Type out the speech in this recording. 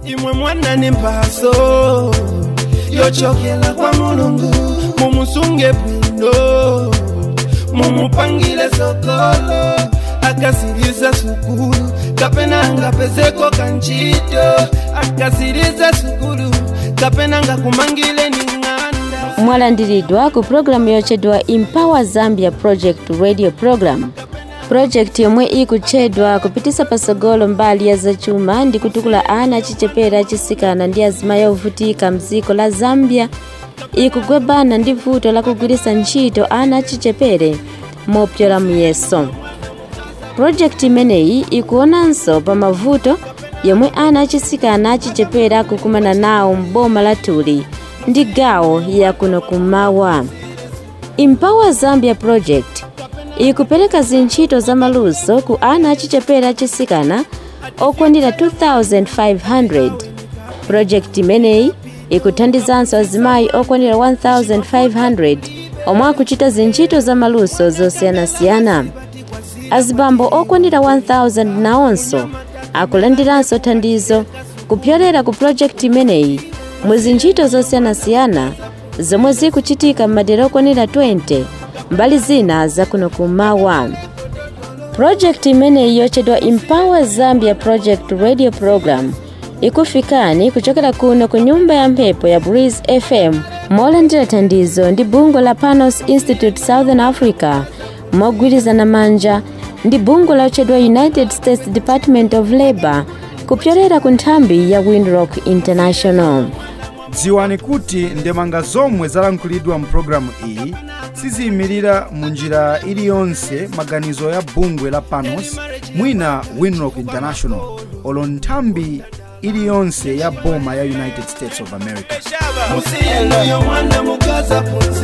imwe mwana ni mpaso yochokela kwa mulungu mumusunge bwino mumupangile sokolo akasiriza sukulu kapena angapezeko kanchito akasiriza sukulu kapena ngakumangile ni ng'anda mwalandiridwa ku pulogalamu yotchedwa empower zambia project radio program pulojekiti yomwe ikutchedwa kupitisa pasogolo mbali ya zachuma ndi kutukula ana achichepere achisikana ndi azimayi ovutika mdziko la zambia ikugwebana ndi vuto la kugwiritsa ntchito ana achichepere mopyola muyeso pulojekiti imeneyi ikuonanso pa mavuto yomwe ana achisikana achichepere akukumana nawo m'boma la tuli ndi gawo yakuno kumawa empower zambia project ikupereka zintchito za maluso ku ana achichepere achisikana okwanira 2500 pulojekiti imeneyi ikuthandizanso azimayi okwanira 1500 omwe akuchita zintchito za maluso zosiyanasiyana azibambo okwanira 1000 nawonso akulandiranso thandizo kupyolera ku pulojekiti imeneyi mu zintchito zosiyanasiyana zomwe zikuchitika m'madera okwanira 20 mbali zina zakuno kumawa pulojekiti imeneyi yotchedwa empower zambia project radio program ikufikani kuchokera kuno ku nyumba ya mphepo ya breeze fm molandira thandizo ndi bungwe la panos institute southern africa mogwirizana manja ndi bungwe lotchedwa united states department of labor kupyolera ku nthambi ya windrock international dziwani kuti ndemanga zomwe zalankhulidwa mu pologalamu iyi siziyimirira mu njira iliyonse maganizo ya bungwe la panos mwina winrock international olo nthambi iliyonse ya boma ya united states of america musiyenoyo mwana mukaza punza